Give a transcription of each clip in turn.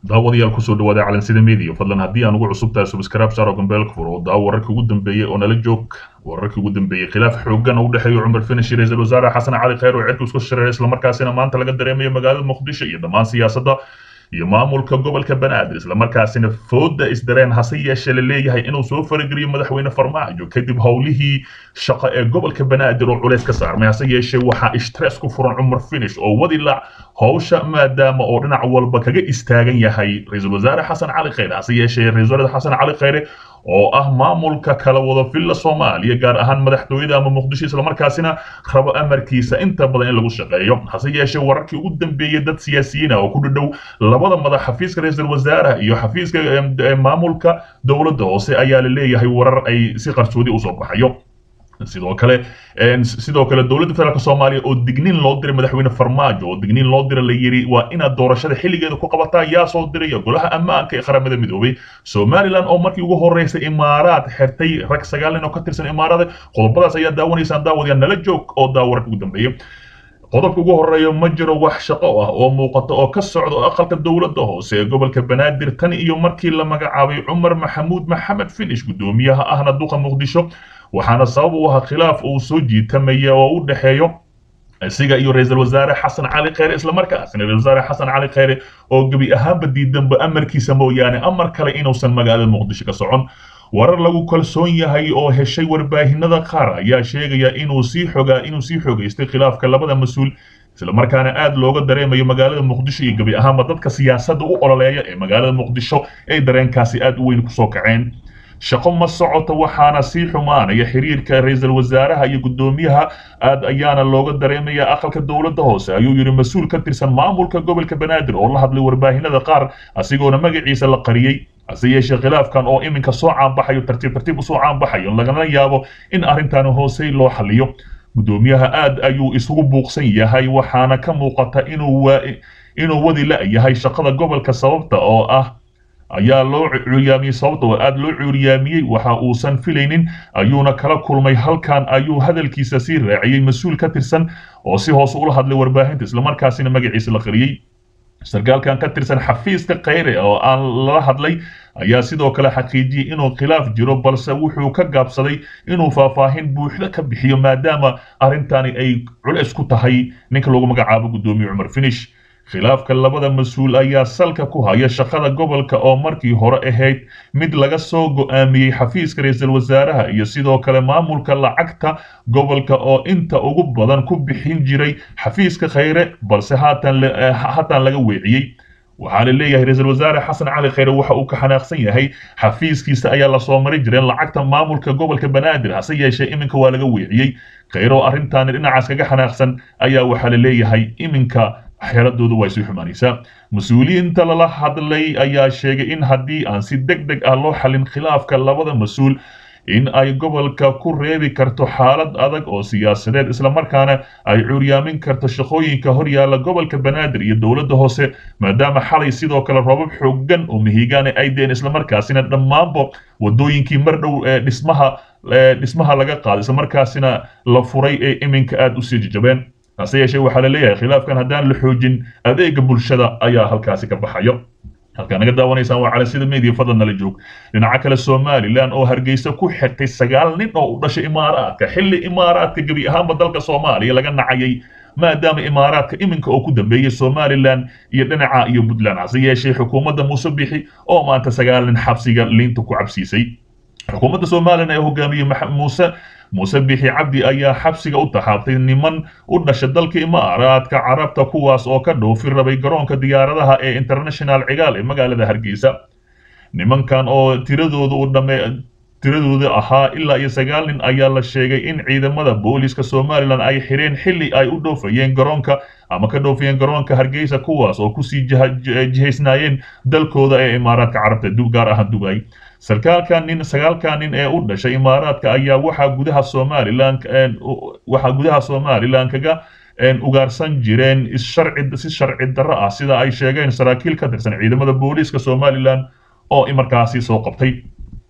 daawadayaal kusoo dhawaada calansida media fadlan haddii aan ugu cusub tahay subscribe saaro gambeelka fur oo daawo wararkii ugu dambeeyey oo nala joog wararkii ugu dambeeyey khilaaf xoogan oo u dhexeeya cumar finish iyo ra-iisul wasaare xasan cali khayr oo cirku isku shareeray islamarkaasina maanta laga dareemayo magaalada muqdisho iyo dhammaan siyaasadda iyo maamulka gobolka banaadir islamarkaasina fooda isdareen hase yeeshee la leeyahay inuu soo farageliyo madaxweyne farmaajo kadib howlihii shaqo ee gobolka banaadir oo culays ka saarmay hase yeeshee waxaa stress ku furan cumar finish oo wadi la howsha maadaama oo dhinac walba kaga istaagan yahay ra-iisul wasaare xasan cali khayre hase yeeshee ra-isul wasaare xasan cali khayre oo ah maamulka kala wada villa soomaaliya gaar ahaan madaxtooyada ama muqdisho islamarkaasina rabo amarkiisa inta badan in lagu shaqeeyo hase yeeshee wararkii ugu dambeeyey dad siyaasiyiin ah oo ku dhadhow labada madax xafiiska ra-iisul wasaaraha iyo xafiiska maamulka dowladda hoose ayaa la leeyahay warar ay si qarsoodi usoo baxayo sidoo kale sidoo kale dowladda federaalk soomaaliya oo digniin loo diray madaxweyne farmaajo oo digniin loo diray la yiri waa inaad doorashada xilligeeda ku qabataa yaa soo diraya golaha ammaanka ee qaramada midoobay somaliland oo markii ugu horreysay imaaraad xirtay rag sagaal nin oo ka tirsan imaarada qodobadaas ayaa daawanaysaan daawadayaa nala joog oo daawarka ugu dambeeya qodobka ugu horeeya ma jiro wax shaqo ah oo muuqata oo ka socda aqalka dowladda hoose ee gobolka banaadir tan iyo markii la magacaabay cumar maxamuud maxamed finish guddoomiyaha ahna duqa muqdisho waxaana sabab u ahaa khilaaf uu soo jiitamaya oo u dhexeeyo isaga iyo ra-iisul wasaare xasan cali khayre islamarkaasina ra-isul wasaare xasan cali khayre oo gebi ahaanba diidanba amarkiisa mooyaane amar kale inuusan magaalada muqdisho ka socon warar lagu kalsoon yahay oo heshay warbaahinada qaar ayaa sheegaya inuu sii xogaa inuu sii xogaystay khilaafka labada mas-uul islamarkaana aad looga dareemayo magaalada muqdisho iyo gebi ahaanba dadka siyaasadda u ololeeya ee magaalada muqdisho ay dareenkaasi aad u weyn kusoo kaceen shaqo ma socoto waxaana sii xumaanaya xiriirka ra-iisul wasaaraha iyo guddoomiyaha aad ayaana looga dareemaya aqalka dowladda hoose ayuu yidhi mas-uul ka tirsan maamulka gobolka banaadir oo la hadlay warbaahinada qaar asigoona magaciisa la qariyey hase yeeshee khilaafkan oo iminka soo caanbaxayo tartiib tartiib usoo caanbaxayo lagana yaabo in arrintan hoosey loo xaliyo guddoomiyaha aad ayuu isugu buuqsan yahay waxaana ka muuqata inuu inuu wadi la-yahay shaqada gobolka sababta oo ah ayaa loo cuuryaamiyey sababta oo aad loo cuuryaamiyey waxa uusan filaynin ayuuna kala kulmay halkan ayuu hadalkiisa sii raaciyey mas-uul ka tirsan oo si hoose ula hadlay warbaahinta islamarkaasina magaciisa la qariyey sarkaalkan ka tirsan xafiiska khayre oo aan lala hadlay ayaa sidoo kale xaqiijiyey inuu khilaaf jiro balse wuxuu ka gaabsaday inuu faahfaahin buuxda ka bixiyo maadaama arrintani ay culays ku tahay ninka lagu magacaabo guddoomiye cumar finish khilaafka labada mas-uul ayaa salka ku haya shaqada gobolka oo markii hore ahayd mid laga soo go'aamiyey xafiiska ra-iisul wasaaraha iyo sidoo kale maamulka lacagta gobolka oo inta ugu badan ku bixin jiray xafiiska khayre balse haatan haatan laga weeciyey waxaa la leeyahay ra-iisul wasaare xasan cali khayre waxa uu ka xanaaqsan yahay xafiiskiisa ayaa lasoo mari jireen lacagta maamulka gobolka banaadir hase yeeshee iminka waa laga weeciyey khayre oo arrintaani dhinacaas kaga xanaaqsan ayaa waxaa la leeyahay iminka xeeladoodu way sii xumaanaysaa mas-uuliyiinta lala hadlay ayaa sheegay in haddii aan si deg deg ah loo xalin khilaafka labada mas-uul in ay gobolka ku reebi karto xaalad adag oo siyaasadeed islamarkaana ay cuuryaamin karto shaqooyinka horyaalla gobolka banaadir iyo dowladda hoose maadaama xalay sidoo kale roobab xoogan oo mihigaane ay deen islamarkaasina dhammaanba wadooyinkii mar dhow ee dhismaha dhismaha laga qaaday islamarkaasina la furay ee iminka aada usii jajabeen hase yeeshee waxaa la leeyahay khilaafkan haddaan la xoojin adeega bulshada ayaa halkaasi ka baxayo halkaa naga daawanaysaan waa calansida media fadlan nala joog dhinaca kale somalilan oo hargeysa ku xirtay sagaal nin oo u dhashay imaaraadka xilli imaaraadka gebi ahaanba dalka soomaaliya laga nacayay maadaama imaaraadka iminka oo ku dambeeyey somalilan iyo dhinaca iyo puntland hase yeeshee xukuumadda muuse bixi oo maanta sagaal nin xabsiga liinta ku cabsiisay xukuumadda somalilan ee hogaamiyey muuse muuse bixi cabdi ayaa xabsiga u taxaabtay niman u dhasha dalka imaaraadka carabta kuwaas oo ka dhoofi rabay garoonka diyaaradaha ee international cigaal ee magaalada hargeysa nimankan oo tiradooda u dhame tiradooda ahaa ilaa iyo sagaal nin ayaa la sheegay in ciidamada booliska somalilan ay xireen xilli ay u dhoofayeen garoonka ama ka dhoofayeen garoonka hargeysa kuwaas oo kusii jihaysnaayeen dalkooda ee imaaraadka carabta gaar ahaan dubay sarkaalkan nin sagaalkan nin ee u dhashay imaaraadka ayaa waxaa gudaha somalilan waxaa gudaha somalilan kaga ugaarsan jireen issharci si sharci darro ah sida ay sheegeen saraakiil ka tirsan ciidamada booliiska somalilan oo markaasi soo qabtay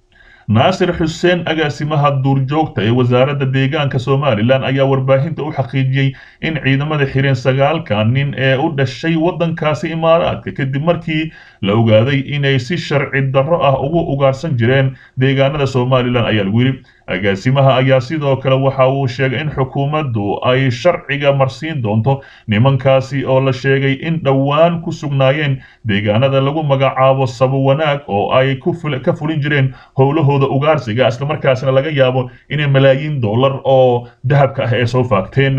naasir xuseen agaasimaha duurjoogta ee wasaaradda deegaanka somalilan ayaa warbaahinta u xaqiijiyey in ciidamada xireen sagaalka nin ee u dhashay waddankaasi imaaraadka kadib markii la ogaaday inay si sharci darro ah ugu ugaarsan jireen deegaanada somalilan ayaa lagu yidhi agaasimaha ayaa sidoo kale waxa uu sheegay in xukuumaddu ay sharciga marsiin doonto nimankaasi oo la sheegay in dhowaan ku sugnaayeen deegaanada lagu magacaabo sabo wanaag oo ay ka fulin jireen howlahooda ugaarsiga islamarkaasina laga yaabo inay malaayiin dollar oo dahabka ah ee soo faagteen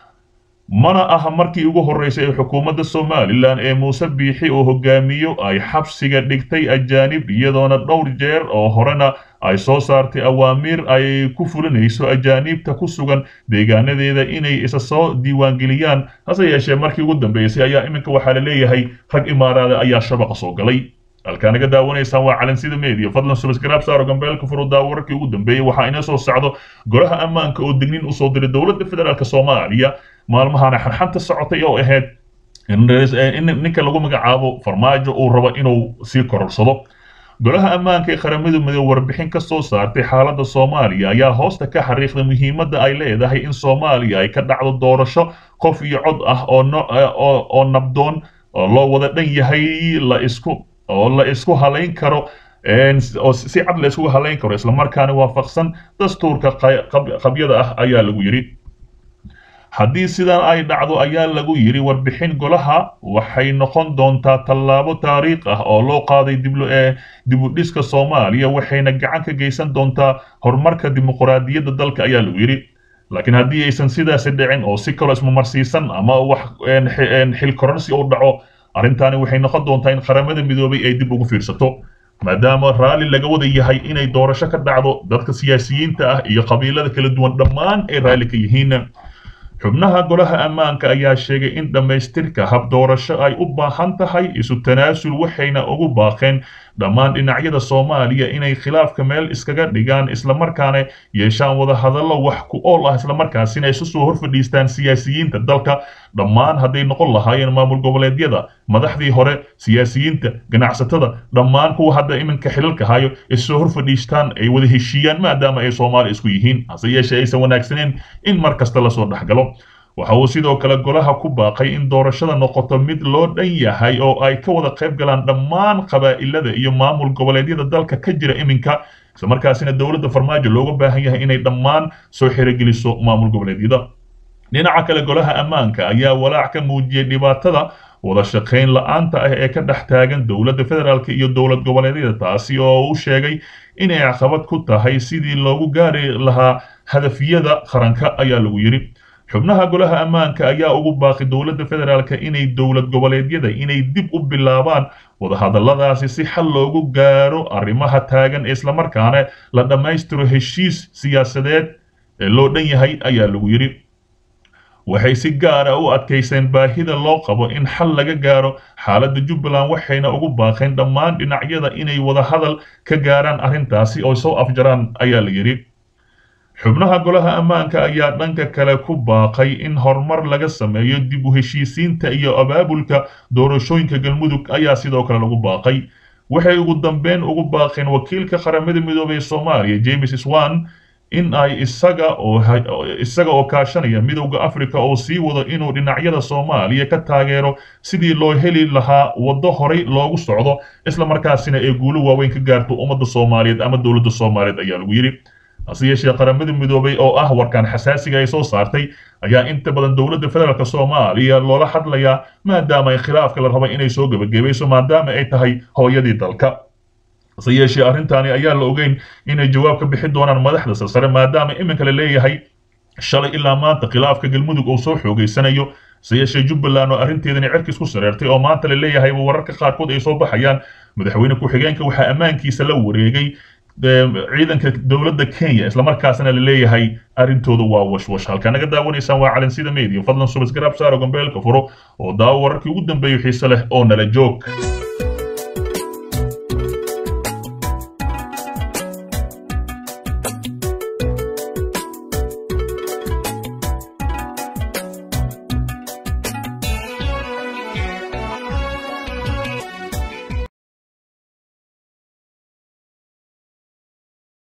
mana aha markii ugu horreysay ee xukuumadda somalilan ee muuse biixi oo hogaamiyo ay xabsiga dhigtay ajaanib iyadoona dhowr jeer oo horena ay soo saartay awaamiir ay ku fulinayso ajaaniibta ku sugan deegaanadeeda inay isa soo diiwaangeliyaan hase yeeshee markii ugu dambeysay ayaa iminka waxaa la leeyahay rag imaaraada ayaa shabaqa soo galay halkaa naga daawanaysaan waa calansida media fadlan subscribe saaro gambeelka furuddaa wararkii ugu dambeeyey waxaa inoo soo socdo golaha ammaanka oo digniin usoo diray dowladda federaalk soomaaliya maalmahana xarxanta socotay oo ahayd in ninka lagu magacaabo farmaajo uu rabo inuu sii kororsado golaha ammaanka ee qaramada midoobe warbixin ka soo saartay xaaladda soomaaliya ayaa hoosta ka xariiqday muhiimadda ay leedahay in soomaaliya ay ka dhacdo doorasho qof iyo cod ah oo nabdoon oo loo wada dhan yahay la isku oo la isku halayn karo oo si cad la iskugu halayn karo islamarkaana waafaqsan dastuurka qabyada ah ayaa lagu yidhi haddii sidan ay dhacdo ayaa lagu yidhi warbixin golaha waxay noqon doontaa tallaabo taariikh ah oo loo qaaday dibudhiska soomaaliya waxayna gacan ka geysan doontaa horumarka dimuqraadiyadda dalka ayaa lagu yidhi laakiin haddii aysan sidaasi dhicin oo si kaloo ismamarsiisan ama wax xil kororsi u dhaco arrintaani waxay noqon doontaa in qaramada midoobay ay dib ugu fiirsato maadaama raalli laga wada yahay inay doorasho ka dhacdo dadka siyaasiyiinta ah iyo qabiilada kala duwan dhammaan ay raalli ka yihiin xubnaha golaha ammaanka ayaa sheegay in dhammaystirka hab doorasho ay u baahan tahay isu tanaasul waxayna ugu baaqeen dhammaan dhinacyada soomaaliya inay khilaafka meel iskaga dhigaan islamarkaana yeeshaan wada hadallo wax ku ool ah islamarkaasina isu soo horfadhiistaan siyaasiyiinta dalka dhammaan hadday noqon lahaayeen maamul goboleedyada madaxdii hore siyaasiyiinta ganacsatada dhammaan kuwa hadda iminka xilalka hayo issoo horfadhiistaan ay wada heshiiyaan maadaama ay soomaali isku yihiin hase yeeshee aysan wanaagsaneen in mar kasta lasoo dhexgalo waxa uu sidoo kale golaha ku baaqay in doorashada noqoto mid loo dhan yahay oo ay ka wada qayb galaan dhammaan qabaa'ilada iyo maamul goboleedyada dalka ka jira iminka islamarkaasina dowladda farmaajo looga baahan yahay inay dhammaan soo xirogeliso maamul goboleedyada dhinaca kale golaha ammaanka ayaa walaac ka muujiyey dhibaatada wada shaqayn la-aanta ah ee ka dhex taagan dowladda federaalk iyo dowlad goboleedyada taasi oo uu sheegay inay caqabad ku tahay sidii loogu gaari lahaa hadafyada qaranka ayaa lagu yidhi xubnaha golaha ammaanka ayaa ugu baaqi dowladda federaalk inay dowlad goboleedyada inay dib u bilaabaan wadahadalladaasi si xal loogu gaaro arrimaha taagan islamarkaana la dhammaystiro heshiis siyaasadeed ee loo dhan yahay ayaa lagu yidhi waxay si gaara u adkayseen baahida loo qabo in xal laga gaaro xaaladda jubbaland waxayna ugu baaqeen dhammaan dhinacyada inay wadahadal ka gaaraan arrintaasi oo soo afjaraan ayaa la yidhi xubnaha golaha ammaanka ayaa dhanka kale ku baaqay in horumar laga sameeyo dib u heshiisiinta iyo abaabulka doorashooyinka galmudug ayaa sidoo kale lagu baaqay waxay ugu dambeyn ugu baaqeen wakiilka qaramada midoobey ee soomaaliya james swan in ay isaga oo isaga oo kaashanaya midowda africa oo sii wado inuu dhinacyada soomaaliya ka taageero sidii loo heli lahaa waddo horay loogu socdo islamarkaasina ee guulo waaweyn ka gaarto ummadda soomaaliyeed ama dowladda soomaaliyeed ayaa lagu yidhi hase yeeshee qaramada midoobay oo ah warkaan xasaasiga ay soo saartay ayaa inta badan dowladda federaalk soomaaliya loola hadlayaa maadaama ay khilaafka la rabay inay soo gebagabayso maadaama ay tahay hooyadii dalka hase yeeshee arrintaani ayaa la ogeyn inay jawaab ka bixin doonaan madaxda sarsare maadaama iminka la leeyahay shalay ilaa maanta khilaafka galmudug uu soo xoogeysanayo hase yeeshee jubbaland oo arrinteedani cerkiis ku sareertay oo maanta la leeyahay wararka qaarkood ay soo baxayaan madaxweyne ku-xigeenka waxaa ammaankiisa la wareegay ciidanka dowladda kenya islamarkaasna la leeyahay arrintooda waa washwash halkaa naga daawanaysaan waa calansida media fadlan subasgaraab saaro gambeelka furo oo daawo wararkii ugu dambeeyo xiise leh oo nala joog